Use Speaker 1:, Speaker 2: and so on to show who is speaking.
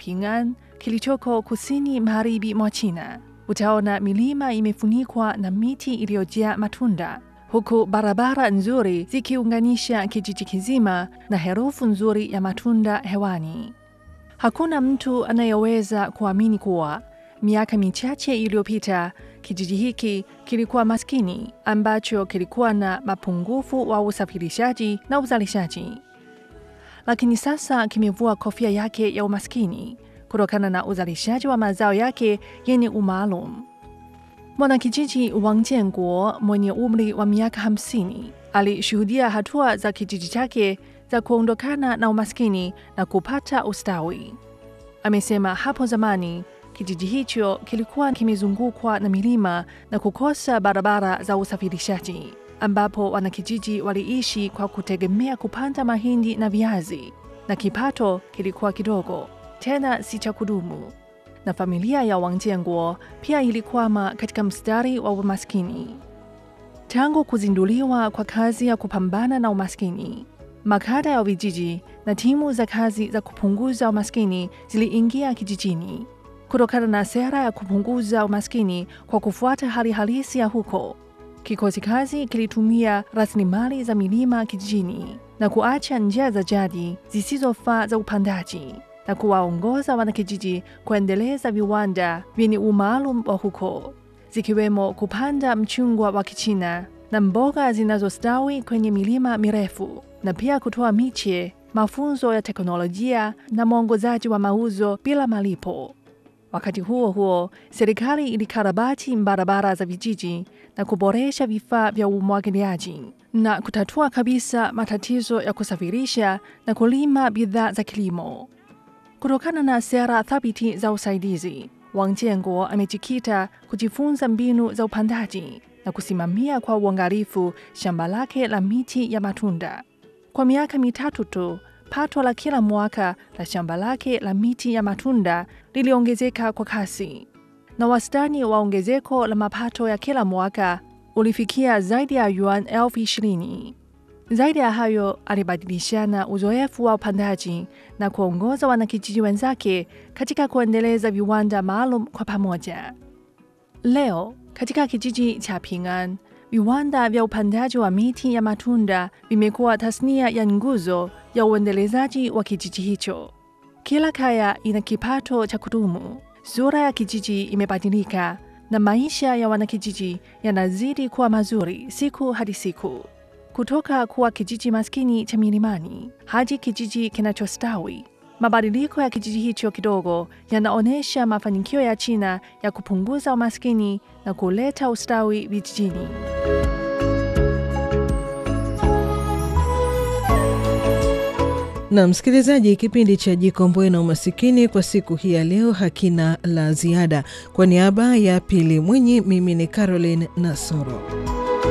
Speaker 1: Ping'an kilichoko kusini magharibi mwa China, utaona milima imefunikwa na miti iliyojaa matunda, huku barabara nzuri zikiunganisha kijiji kizima na herufu nzuri ya matunda hewani. Hakuna mtu anayeweza kuamini kuwa miaka michache iliyopita kijiji hiki kilikuwa maskini ambacho kilikuwa na mapungufu wa usafirishaji na uzalishaji, lakini sasa kimevua kofia yake ya umaskini kutokana na uzalishaji wa mazao yake yenye umaalum. Mwanakijiji Wang Jianguo mwenye umri wa miaka hamsini alishuhudia hatua za kijiji chake za kuondokana na umaskini na kupata ustawi. Amesema hapo zamani kijiji hicho kilikuwa kimezungukwa na milima na kukosa barabara za usafirishaji, ambapo wanakijiji waliishi kwa kutegemea kupanda mahindi na viazi, na kipato kilikuwa kidogo, tena si cha kudumu. Na familia ya Wang Jianguo pia ilikwama katika mstari wa umaskini. Tangu kuzinduliwa kwa kazi ya kupambana na umaskini, makada ya vijiji na timu za kazi za kupunguza umaskini ziliingia kijijini. Kutokana na sera ya kupunguza umaskini kwa kufuata hali halisi ya huko, kikosi kazi kilitumia rasilimali za milima kijijini na kuacha njia za jadi zisizofaa za upandaji na kuwaongoza wanakijiji kuendeleza viwanda vyenye umaalum wa huko, zikiwemo kupanda mchungwa wa Kichina na mboga zinazostawi kwenye milima mirefu na pia kutoa miche, mafunzo ya teknolojia na mwongozaji wa mauzo bila malipo. Wakati huo huo, serikali ilikarabati barabara za vijiji na kuboresha vifaa vya umwagiliaji na kutatua kabisa matatizo ya kusafirisha na kulima bidhaa za kilimo. Kutokana na sera thabiti za usaidizi, Wang Jianguo amejikita kujifunza mbinu za upandaji na kusimamia kwa uangalifu shamba lake la miti ya matunda. Kwa miaka mitatu tu, pato la kila mwaka la shamba lake la miti ya matunda liliongezeka kwa kasi, na wastani wa ongezeko la mapato ya kila mwaka ulifikia zaidi ya yuan elfu ishirini. Zaidi ya hayo, alibadilishana uzoefu wa upandaji na kuongoza wanakijiji wenzake katika kuendeleza viwanda maalum kwa pamoja. Leo katika kijiji cha Ping'an, viwanda vya upandaji wa miti ya matunda vimekuwa tasnia ya nguzo ya uendelezaji wa kijiji hicho. Kila kaya ina kipato cha kudumu, sura ya kijiji imebadilika na maisha ya wanakijiji yanazidi kuwa mazuri siku hadi siku. Kutoka kuwa kijiji maskini cha milimani hadi kijiji kinachostawi, mabadiliko ya kijiji hicho kidogo yanaonyesha mafanikio ya China ya kupunguza umaskini na kuleta ustawi vijijini.
Speaker 2: Na msikilizaji, kipindi cha Jikomboe na Umasikini kwa siku hii ya leo hakina la ziada. Kwa niaba ya Pili Mwinyi, mimi ni Caroline Nasoro.